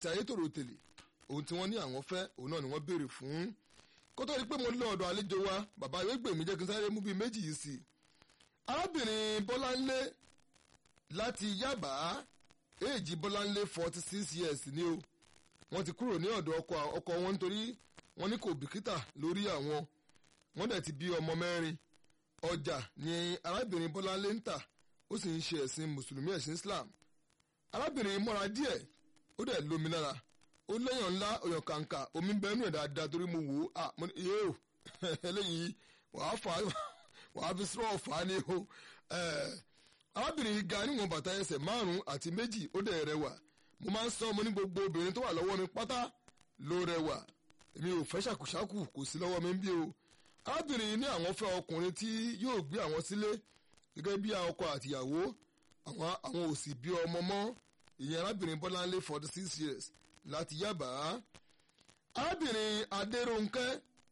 tí ayétòrò tèlè ohun tí wọ́n ní àwọn fẹ́ òun náà ni wọ́n béèrè fún kó tó di pé mo lọ ọ̀dọ̀ àlejò wa bàbá ìwégbèmí jẹ́ kí n sáré mú bíi méjì yìí sí i arábìnrin bọ́láńlé láti yábà éèjì bọ́láńlé forty six years ni o wọ́n ti kúrò ní ọ̀dọ̀ ọkọ wọn nítorí wọ́n ní kò bìkítà lórí àwọn wọ́n dẹ̀ ti bí ọmọ mẹ́rin ọjà ni arábìnrin bọ́láńlé ń tà ó sì ń ṣe ẹ̀sìn mùsùlùmí ẹ̀sìn islam arábìnrin mọ́ra díẹ̀ ó dẹ̀ lómi lára ó léèyàn ńlá ọ̀yàn kàǹkà omi ń bẹ nínú ẹ̀ dáadáa torí mo wò ó à mo ní iye o eléyìí wàá fà á wàá fi sọ́ọ̀ fà á ní o arábìnrin yìí ga níwọ̀n bàtà ẹsẹ̀ márùn-ún àti méjì ó dẹ̀ rẹwà mo máa ń sọ ọmọ ní gbogbo obìnrin tó wà lọ́wọ́ mi pátá ló rẹwà èmi ò fẹ́ ṣàkùṣàkù kò sí lọ́wọ́ mi ń bí o arábìnrin yìí ní àwọn fẹ́ ọkùnrin tí yóò gbé àwọn sílé gẹ́gẹ́ bí ọkọ àtìyàwó àwọn àwọn ò sì bí ọmọ mọ́ ìyẹn arábìnrin bọ́láńlé forty six years láti yábà arábìnrin adéròǹkẹ́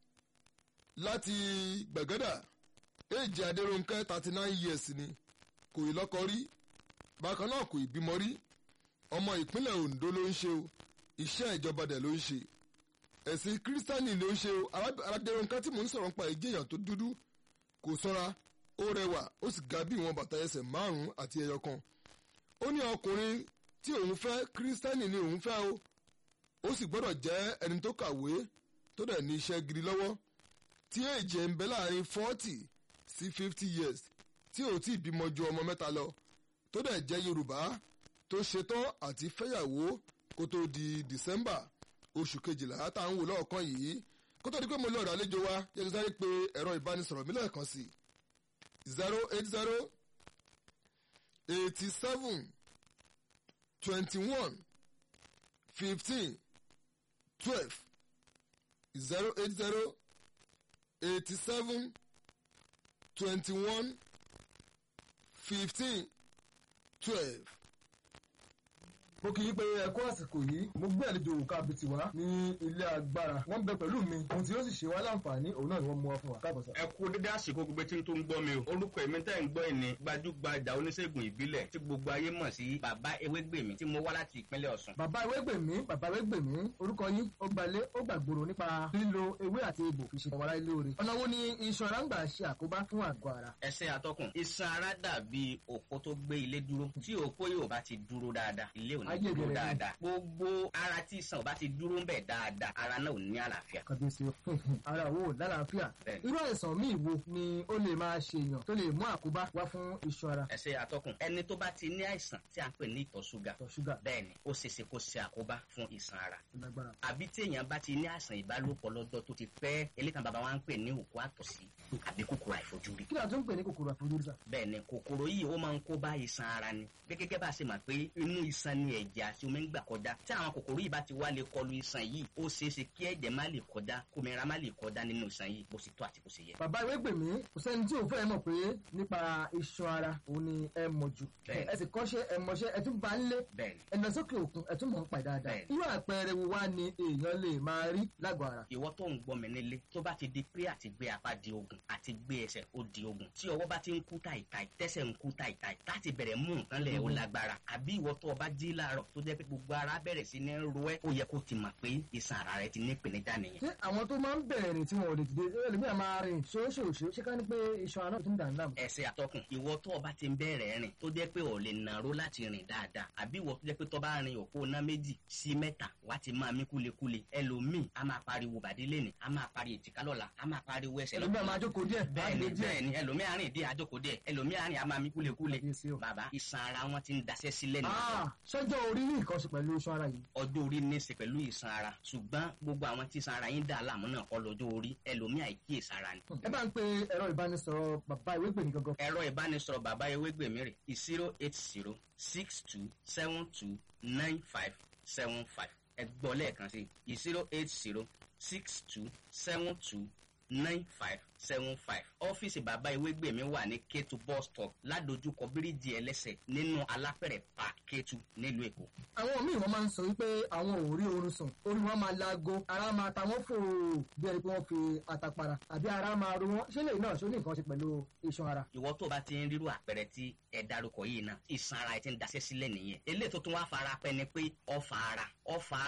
láti gbẹ̀gẹ́dà èjì adéròǹkẹ́ thirty nine years ni kò ì lọ́kọ rí bákan náà kò ì bímọ rí ọmọ ìpínlẹ̀ Ondo ló ń ṣe o iṣẹ́ ìjọba dẹ̀ ló ń ṣe ẹ̀sìn kírísítánì ló ń ṣe o adéròǹkẹ́ tí mò ń sọ̀rọ̀ nípa ìjẹyàn tó dúdú kò sọ́ra ó rẹwà ó sì ga bí ìwọ̀n bàtà ẹsẹ̀ márùn-ún àti ẹyọ kan ó ní ọkùnrin tí òun fẹ́ kírísítánì ni òun fẹ́ o ó sì gbọ́dọ̀ jẹ́ ẹni tó kàwé tó dẹ̀ ní iṣẹ́ gidi lọ́wọ́ tí èjì ẹ̀ ń bẹ láàrin forty sí fifty years tí ò tí ì bímọ ju ọmọ mẹ́ta lọ tó dẹ̀ jẹ́ Yorùbá tó ṣetán àti fẹ́yàwó kó tó di December oṣù kejìlá tá à ń wò lọ́ọ̀kan yìí kó tó di pé mo lọ ọ̀dọ̀ àlejò wa yẹ kí sáré pé ẹ̀rọ ìbánisọ̀rọ̀ mi lẹ́ẹ̀kan sí zero eight zero eighty seven twenty one fifteen twelve zero eight zero eighty seven twenty one fifteen twelve. mo kì í pé ẹkọ àsìkò yìí mo gbé àlejò òkà abiti wá ní ilé agbára wọn bẹ pẹ̀lú mi ohun tí yóò sì ṣe wá láǹfààní òun náà ni wọn mú wá fún wa káàbọ̀ sá. ẹ kú dédé àsìkò gbogbo tí n tó ń gbọ́ mi o orúkọ èmi tẹ́ ń gbọ́ ìní gbajúgbajà oníṣègùn ìbílẹ̀ tí gbogbo ayé mọ̀ sí bàbá ewégbèmí tí mo wá láti ìpínlẹ̀ Ọ̀ṣun. bàbá ewégbèmí bàbá ewégbèmí orúkọ yín ó gbalé ó gbàgbóró nípa lílo ewé àti egbò fi ṣe ọ̀wárá ilé oore ọ̀nà wo ni iṣan ara ń gbà ṣe àkóbá fún àgọ́ ara. ẹsẹ̀ atọ́kùn iṣan ara dàbí òpó tó gbé ilé dúró tí òpó yóò bá ti dúró dáadáa ilé ò ní Ayé dúró ìbẹ̀rẹ̀ ni. dáadáa gbogbo ara tí iṣan ò bá ti dúró ń bẹ̀ dáadáa ara náà ò ní àlàáfíà. kàbíyèsí o ara wo lálàáfíà Bẹ́ẹ̀ni. irú àìsàn míì wo ni ó lè máa ṣe èèyàn tó lè mú àkóbá wá fún iṣan ara ẹsẹ̀ atọ́kùn ẹni tó bá ti ní àìsàn tí a ń pè ní ìtọ̀ ṣúgà ìtọ̀ ṣúgà bẹ́ẹ̀ni ó ṣeéṣe kó ṣe àkóbá fún iṣan ara lágbára. àbí tí èèyàn bá ti ní àìsàn ìbálòpọ̀ lọ́jọ́ tó ti pẹ́ elékan bàbá wa ń pè ní òkú àtọ̀sí àbí kòkòrò àìfojúrí. kí ni a tún ń pè ní kòkòrò àfojúrí sà. bẹ́ẹ̀ ni kòkòrò yìí ó máa ń kó bá iṣan ara ni gẹ́gẹ́ bá a ṣe mọ̀ pé inú iṣan ni ẹ̀jẹ̀ àti omi ń gbà kọjá tí àwọn kòkòrò yìí bá ti wá lè kọlu iṣan yìí ó ṣeéṣe kí ẹ̀jẹ̀ má lè kọjá kòmìnira má lè kọjá nínú iṣan yìí bó ṣe tó àti bó ṣe yẹ. bàbá Ewégbèmí kò sẹ́ni tí ò fẹ́ mọ̀ pé nípa iṣan ara òun ni ẹ mọ̀ jù Bẹ́ẹ̀ni. ẹ sì kọ́ṣẹ́ ẹ mọṣẹ́ ẹ tún bá ń lé bẹ́ẹ̀ ni ẹ lọ sókè òkun ẹ tún mọ̀ ń pa dáadáa Bẹ́ẹ̀ni. irú àpẹẹrẹ wo wá ni èèyàn lè máa rí lágọ̀ọ́ ara. ìwọ tó ń gbọ́ mi nílé tó bá ti di pé àti gbé apá di ogun àti gbé ẹsẹ̀ ó di ogun tí ọwọ́ bá ti ń kú tàìtàì tẹ́sẹ̀ ń kú tàìtàì láti bẹ̀rẹ̀ mú nǹkan lẹ̀ ó lágbára àbí ìwọ tó o bá jí láàárọ̀ tó jẹ́ pé gbogbo ara bẹ̀rẹ̀ sí ní ro ẹ́ ó yẹ kó ti mọ̀ pé iṣan ara rẹ ti ní ìpèníjà nìyẹn. ṣé àwọn tó máa ń bẹ̀rẹ̀ rìn tí wọn ò lè dìde ẹlòmíràn máa rìn ṣóṣòṣó ṣé ká ní pé iṣan ara náà ti ń dà ń dààmú. ẹsẹ̀ àtọkùn ìwọ tó o bá ti ń bẹ̀rẹ̀ rìn tó jẹ́ pé ò lè nàró láti rìn dáadáa àbí ìwọ tó jẹ́ pé tó bá rin òpó ná méjì sí mẹ́ta wá ti máa mí kúlekúle ẹlòmíì a máa pariwo bàdí lẹ́nì a máa pariwo ètìká lọ́la a máa pariwo ẹsẹ̀ ẹlòmíràn máa jókòó díẹ̀ bẹ́ẹ̀ni máa dìde díẹ̀. bẹ́ẹ̀ni ẹlòmíì àárín ìdí àjòkó díẹ̀ ẹlòmíì àárín a máa mí kúlekúle Kábíyèsí o. bàbá iṣan ara wọn ti ń daṣẹ́ sílẹ̀ nìyẹn Ah, ṣọjọ́ orí ní nǹkan ṣe pẹ̀lú iṣan ara yìí. ọjọ́ orí ní í ṣe pẹ̀lú ìsan ara ṣùgbọ́n gbogbo àwọn tí ìsan ara yín dà láàmú náà kọ́ lọ́jọ́ orí ẹlòmíì àìkíyèsí ara ni. ẹ bá ń pe ẹ̀rọ ìbánisọ̀rọ̀ bàbá Ewégbèmí gangan. ẹ̀rọ ìbánisọ̀rọ̀ bàbá ewégbèmí rè zero eight zero six two seven two nine five seven five ẹ gbọ́ lẹ́ẹ̀kan sí zero eight zero six two seven two nine five seven five ọ́fíìsì bàbá ewégbèmí wà ní kétu bus stop ládojúkọ bíríìjì ẹlẹ́sẹ̀ nínú alápẹ̀rẹ̀ park kétu nílùú èkó. àwọn míì wọn máa ń sọ wípé àwọn ò rí oorun sùn orí wọn máa laago ara máa ta wọn fò bí ẹni pé wọn fi àtàpàrà àbí ara máa ro wọn ṣé lè náà ṣó ní nǹkan ṣe pẹ̀lú iṣan ara. ìwọ tó bá ti ń rírú àpẹẹrẹ tí ẹ dárúkọ yìí náà ìsan ara ẹ ti ń daṣẹ́ sílẹ̀ nìyẹn eléyìí tó tún wá fara pẹ́ ni pé ọfà ara ọfà